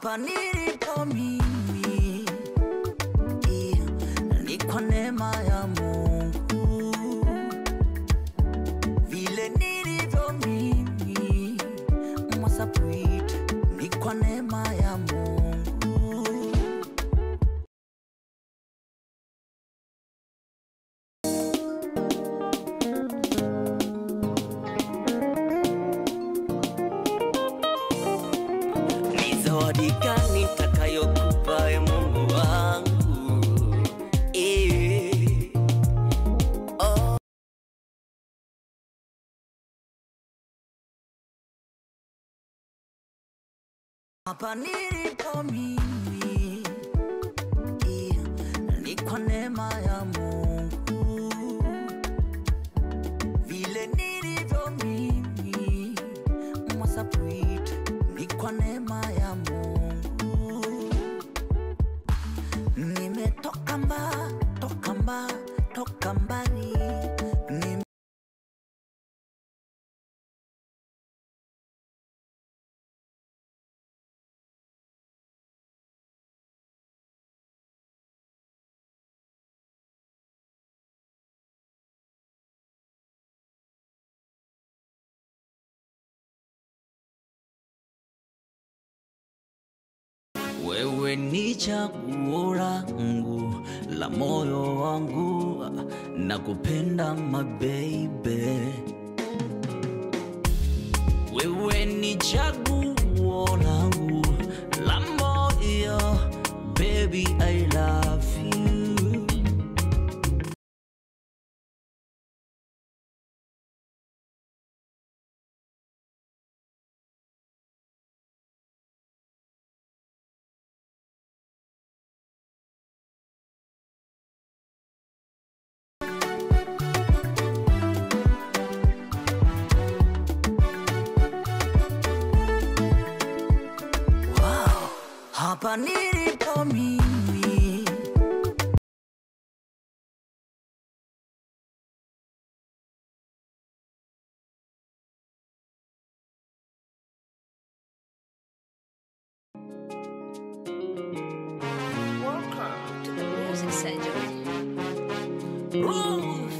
hapa nilipo mimi yeah, ni kwa neema ya Mungu, vile nilivyo mimi Mwasapwit ni kwa neema ya Mungu. Ni zawadi gani nitakayokupa e Mungu wangu eh. oh. Hapa nilipo mimi yeah, ni kwa neema ya Mungu, vile nilivyo mimi Mwasapwit ni kwa neema ya Mungu. Nimetoka mba, toka mba, toka mbali Nime Wewe ni chaguo langu la moyo wangu, na kupenda mabebe. Wewe ni chaguo langu la moyo, baby I love you. Wow, hapa nilipo mimi Welcome to the Music Surgery. Ruth.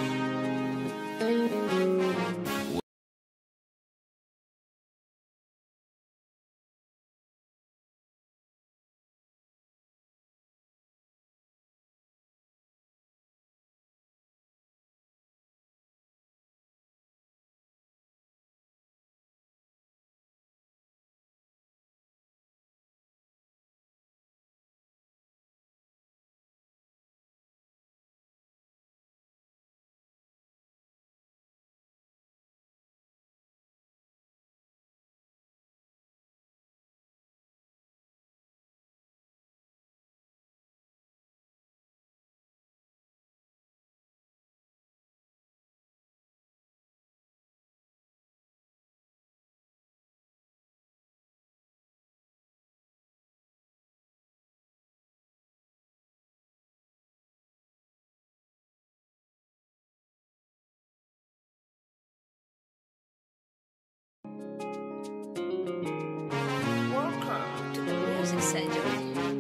Welcome to the Music Surgery.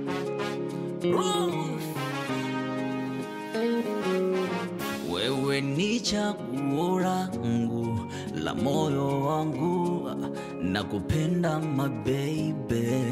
Ruth. Wewe ni chaguo langu la moyo wangu, na kupenda mabebe.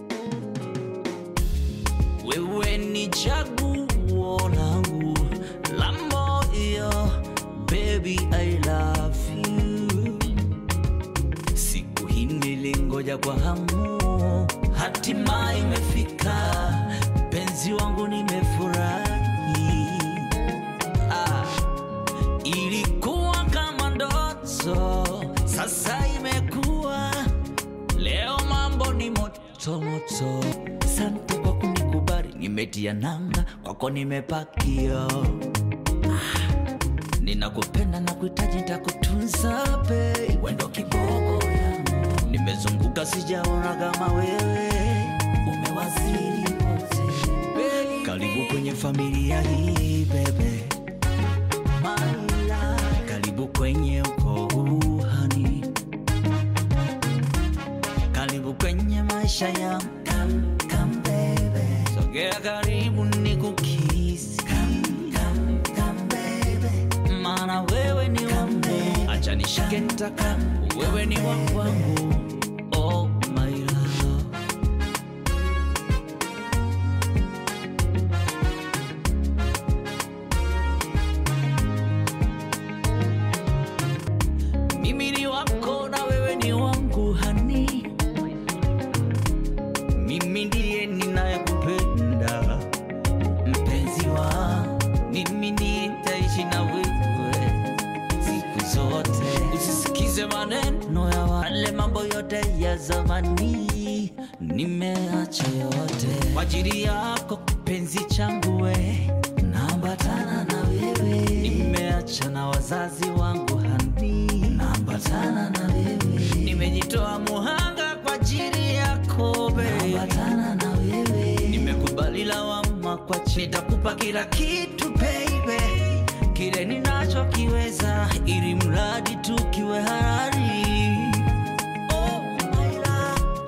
Wewe ni chaguo langu la moyo, baby I love you. Siku hii nilingoja kwa hamu, hatimaye imefika. Penzi wangu nimefurahi. Ah, ilikuwa kama ndoto, sasa imekuwa leo. Mambo ni moto moto. Sante kwa kunikubali, nimetia nanga kwako, nimepakia ninakupenda na kuhitaji, nitakutunza babe, wendo kiboko yangu. Nimezunguka sijaona kama wewe, umewaziri wote. Karibu kwenye familia hii bebe, Maila. Karibu kwenye ukoo huu hani, karibu kwenye maisha yangu kwake ntaka wewe ni wa kwangu oh my love mimi ni wako na wewe ni wangu hani mimi ndiye ninayekupenda mpenzi wa mimi ndiye nitaishi na wewe siku zote usisikize maneno ya wale mambo yote ya zamani nimeacha yote kwa ajili yako kipenzi changu we naambatana na wewe nimeacha na wazazi wangu hani naambatana na wewe nimejitoa muhanga kwa ajili yako naambatana na wewe nimekubali lawama kwa chini nitakupa kila kitu baby kile ninachokiweza ili